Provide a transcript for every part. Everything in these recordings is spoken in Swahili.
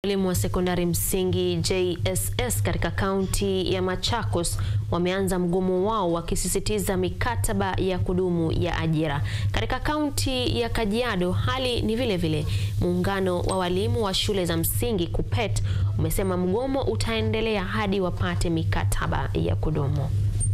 Walimu wa sekondari msingi JSS katika kaunti ya Machakos wameanza mgomo wao wakisisitiza mikataba ya kudumu ya ajira. Katika kaunti ya Kajiado hali ni vile vile. Muungano wa walimu wa shule za msingi KUPPET umesema mgomo utaendelea hadi wapate mikataba ya kudumu.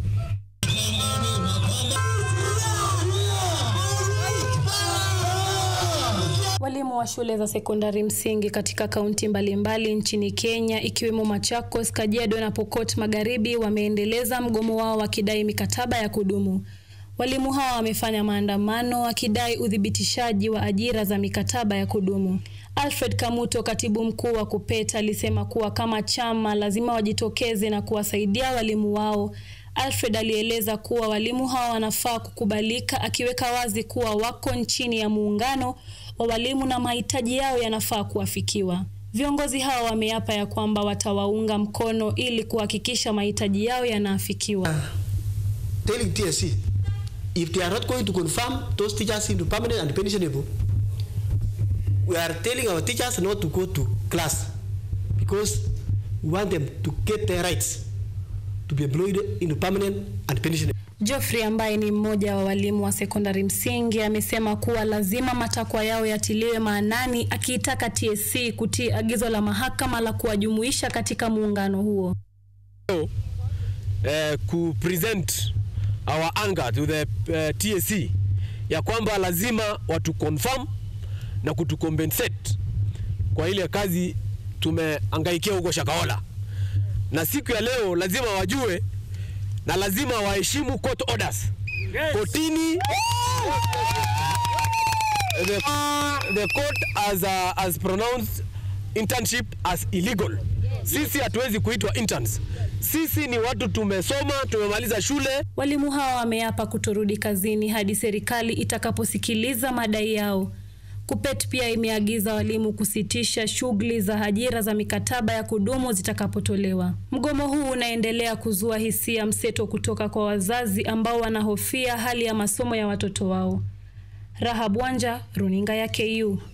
Walimu wa shule za sekondari msingi katika kaunti mbalimbali nchini Kenya ikiwemo Machakos, Kajiado na Pokot Magharibi wameendeleza mgomo wao wakidai mikataba ya kudumu. Walimu hawa wamefanya maandamano wakidai uthibitishaji wa ajira za mikataba ya kudumu. Alfred Kamuto, katibu mkuu wa KUPPET, alisema kuwa kama chama lazima wajitokeze na kuwasaidia walimu wao. Alfred alieleza kuwa walimu hawa wanafaa kukubalika, akiweka wazi kuwa wako chini ya muungano wa walimu na mahitaji yao yanafaa kuafikiwa. Viongozi hao wameapa ya kwamba watawaunga mkono ili kuhakikisha mahitaji yao yanaafikiwa. telling TSC if they are not going to confirm those teachers into permanent and pensionable, we are telling our teachers not to go to class because we want them to get their rights to be employed into permanent and pensionable. Geoffrey ambaye ni mmoja wa walimu wa sekondari msingi amesema kuwa lazima matakwa yao yatiliwe maanani, akiitaka TSC kutii agizo la mahakama la kuwajumuisha katika muungano huo. uh, ku present our anger to the uh, TSC ya kwamba lazima watu confirm na kutu compensate kwa ile kazi tumehangaikia huko Shakahola, na siku ya leo lazima wajue na lazima waheshimu court orders. Kotini the, the court has, uh, has pronounced internship as illegal. Sisi hatuwezi kuitwa interns. Sisi ni watu tumesoma, tumemaliza shule. Walimu hawa wameapa kutorudi kazini hadi serikali itakaposikiliza madai yao. KUPPET pia imeagiza walimu kusitisha shughuli za ajira za mikataba ya kudumu zitakapotolewa. Mgomo huu unaendelea kuzua hisia mseto kutoka kwa wazazi ambao wanahofia hali ya masomo ya watoto wao. Rahab Wanja, Runinga ya KU.